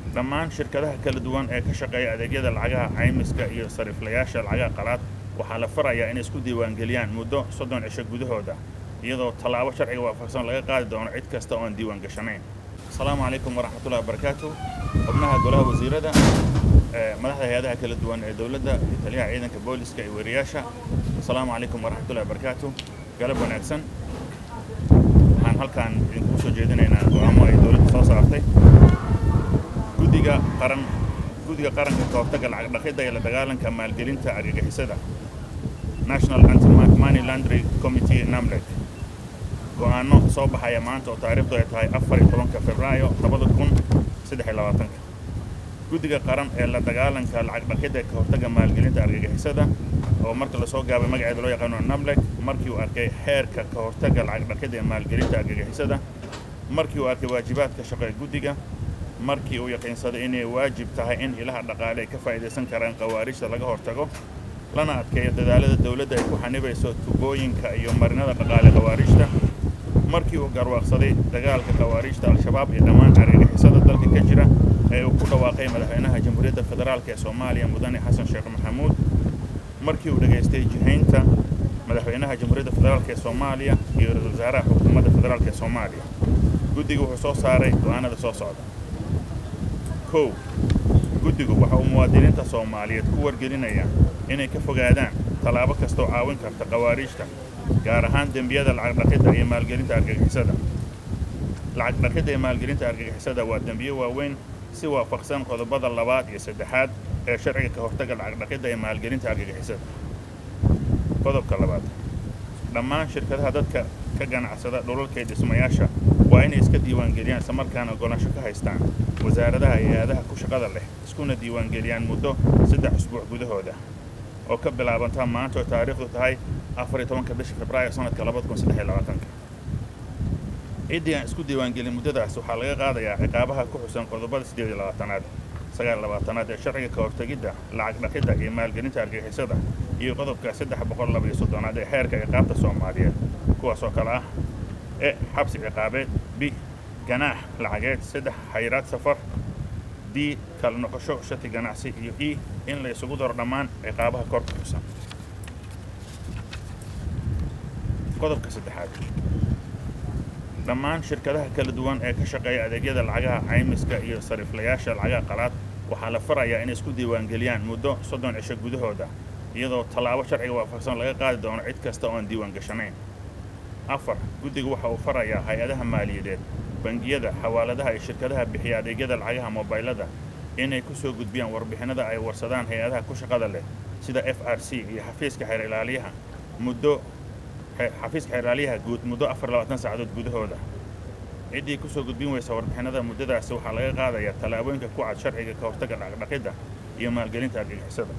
dhammaan shirkadaha kala duwan ee ka shaqeeya adeegyada lacagaha caymiska iyo sariiflayaasha lacagaha qalaad waxaa la farayaa inay isku diiwaangeliyaan muddo soddon cisho gudahooda iyadoo tallaabo sharciga waafaqsan laga qaadi doono cid kasta oo aan diiwaan gashanayn asalaamu calaykum waraxmatullahi wabarakaatu xubnaha golaha wasiirada madaxda hay-adaha kala duwan ee dowladda iyo taliyaha ciidanka booliska iyo weerayaasha asalaamu calaykum waraxmatullahi wabarakaatu galab wanaagsan waxaan halkaan idinkugu soo jeedinaynaa go-aamo ay dowladda soo saartay guddiga qaran guddiga qaranka ka hortagga lacag dhaqidda iyo la dagaalanka maalgelinta argagixisada national anti-money laundry committee namlek go-aano soo baxaya maanta oo taariikhdu ay tahay afar iyo tobanka februaayo labada kun saddex iyo labaatanka guddiga qaran ee la dagaalanka lacag dhaqidda ka hortagga maalgelinta argagixisada oo marka lasoo gaabay magaceeda loo yaqaano namlek markii uu arkay xeerka ka hortagga lacag dhaqidda ee maalgelinta argagixisada markii uu arkay waajibaadka shaqo ee guddiga markii uu yaqiinsaday inay waajib tahay in ilaha dhaqaale ay ka faa'iidaysan karaan khawaarijta laga hortago lana adkeeyo dadaalada dowladda ay ku xanibayso tubooyinka iyo marinada dhaqaale khawaarijta markii uu garwaaqsaday dagaalka khawaarijta al-shabaab iyo dhammaan argagixisada dalka ka jira ee uu ku dhawaaqay madaxweynaha jamhuuriyadda federaalk ee soomaaliya mudane xasan sheekh maxamuud markii uu dhegaystay jihaynta madaxweynaha jamhuuriyadda federaalk ee soomaaliya iyo ra-isul wasaaraha xukuumadda federaalk ee soomaaliya guddigu wuxuu soo saaray go-aanada soo socda kow guddigu waxa uu muwaadiniinta soomaaliyeed ku wargelinayaa inay ka fogaadaan tallaabo kastoo caawin karta khawaarijta gaar ahaan dembiyada lacag dhaqidda iyo maalgelinta argagixisada lacag dhaqidda iyo maalgelinta argagixisada waa dembiyo waaweyn si waafaqsan qodobada labaad iyo saddexaad ee sharciga ka hortagga lacag dhaqidda iyo maalgelinta argagixisada qodobka labaad dhammaan shirkadaha dadka ka ganacsada dhulalka iyo dhismayaasha waa inay iska diiwaangeliyaan islamarkaana ogolaansho ka haystaan wasaaradaha iyo hay-adaha ku shaqada leh iskuna diiwaangeliyaan muddo saddex usbuuc gudahooda oo ka bilaabanta maanta oo taariikhdu tahay afar iyo tobanka bisha febraayo sanadka labada kun saddex iyo labaatanka ciddii aan isku diiwaangelin muddadaas waxaa laga qaadayaa ciqaabaha ku xusan qodobada siddeed iyo labaatanaad sagaal labaatanaad ee sharciga ka hortegidda lacag dhaqidda iyo maalgelinta argagixisada iyo qodobka saddex boqol laba iyo soddonaad ee xeerka ciqaabta soomaaliyeed kuwaas oo kale ah e xabsi ciqaabeed b ganaax lacageed saddex xayiraad safar d kala noqosho shati ganacsi iyo e in la isugu daro dhammaan ciqaabaha korka xusan qodobka saddexaad dhammaan shirkadaha kala duwan ee ka shaqeeya adeegyada lacagaha caymiska iyo sariiflayaasha lacagaha qalaad waxaa la farayaa inay isku diiwaangeliyaan muddo soddon cisho gudahooda iyadoo tallaabo sharciga waafaqsan laga qaadi doono cid kasta oo aan diiwaan gashanayn afar guddigu waxa uu farayaa hay-adaha maaliyadeed bangiyada xawaaladaha iyo shirkadaha bixiya adeegyada lacagaha mobaylada inay ku soo gudbiyaan warbixinada ay warsadaan hay-adaha ku shaqada leh sida f r c iyo xafiiska xeer ilaaliyaha muddo xafiiska xeer ilaaliyaha guud muddo afar labaatan saacadood gudahooda ciddii kusoo gudbin weysa warbixinada muddadaasi waxaa laga qaadayaa tallaabooyinka ku cad sharciga ka hortagga dhaqdhaqidda iyo maalgelinta argagixisada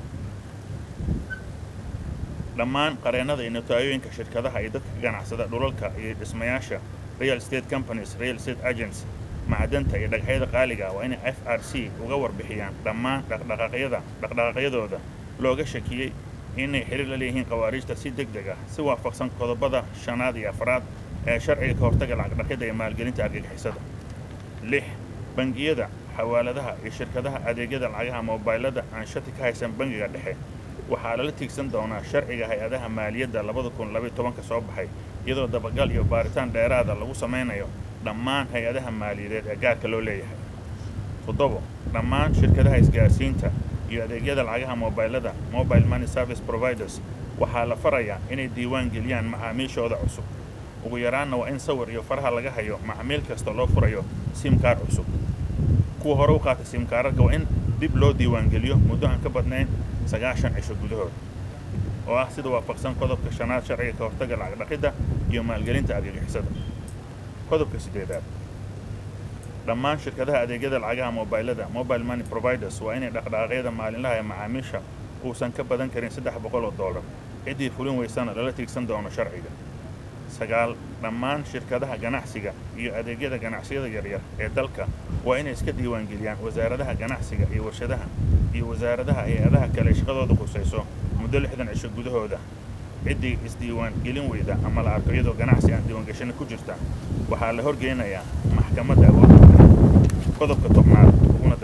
dhammaan qareennada iyo notaayoyinka shirkadaha iyo dadka ka ganacsada dhulalka iyo dhismayaasha real state companies real state agents macdanta iyo dhagaxyada qaaliga waa inay f r c uga warbixiyaan dhammaan dhaqdhaqaaqyada dhaqdhaqaaqyadooda looga shakiyey inay xiriir la leeyihiin khawaarijta si deg deg ah si waafaqsan qodobada shanaad iyo afraad ee sharciga ka hortagga lacagdhaqidda iyo maalgelinta argagixisada lix bangiyada xawaaladaha iyo shirkadaha adeegyada lacagaha mobaylada aan shati ka haysan bangiga dhexe waxaa lala tiigsan doonaa sharciga hay-adaha maaliyadda labada kun labaiyo tobanka soo baxay iyadoo dabagal iyo baaritaan dheeraada lagu samaynayo dhammaan hay-adaha maaliyadeed ee gaarka loo leeyahay toddobo dhammaan shirkadaha isgaarsiinta iyo adeegyada lacagaha mobaylada mobile money service providers waxaa la farayaa inay diiwaan geliyaan macaamiishooda cusub ugu yaraanna waa in sawir iyo faraha laga hayo macmiil kasta loo furayo simkaar cusub kuwa hore u qaata simkaararka waa in dib loo diiwaangeliyo muddo aan ka badnayn sagaashan cisho gudahood oo ah sida waafaqsan qodobka shanaad sharciga ka hortagga lacag dhaqidda iyo maalgelinta argagixisada qodobka siddeedaad dhammaan shirkadaha adeegyada lacagaha mobaylada mobile money providers waa inay dhaqdhaqaaqyada maalinlaha ee macaamiisha uusan ka badan karin saddex boqol oo dollar ciddii fulin weysana lala tiigsan doono sharciga sagaal dhammaan shirkadaha ganacsiga iyo adeegyada ganacsiyada yaryar ee dalka waa inay iska diiwaangeliyaan wasaaradaha ganacsiga iyo warshadaha iyo wasaaradaha hay-adaha kale shaqadooda khusayso muddo lixdan cisho gudahooda ciddii isdiiwaan gelin weyda ama la arko iyadoo ganacsi aan diiwaangashani ku jirta waxaa la horgeynayaa maxkamadda awoodda qodobka tobnaad uguna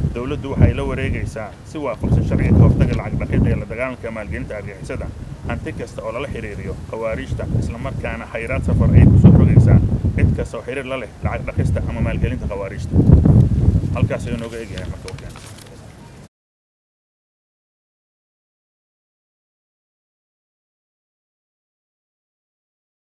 dowladdu waxay la wareegaysaa si waafaqsan sharciga ka hortaga lacag dhaqidda ee la dagaalanka maalgelinta argixisada hanti kasta oo lala xiriiriyo khawaariijta islamarkaana khayraad safar ay kusoo rogaysaa cid kasta oo xiriir la leh lacag dhaqista ama maalgelinta khawaariijta halkaas ayuu nooga egyahay marka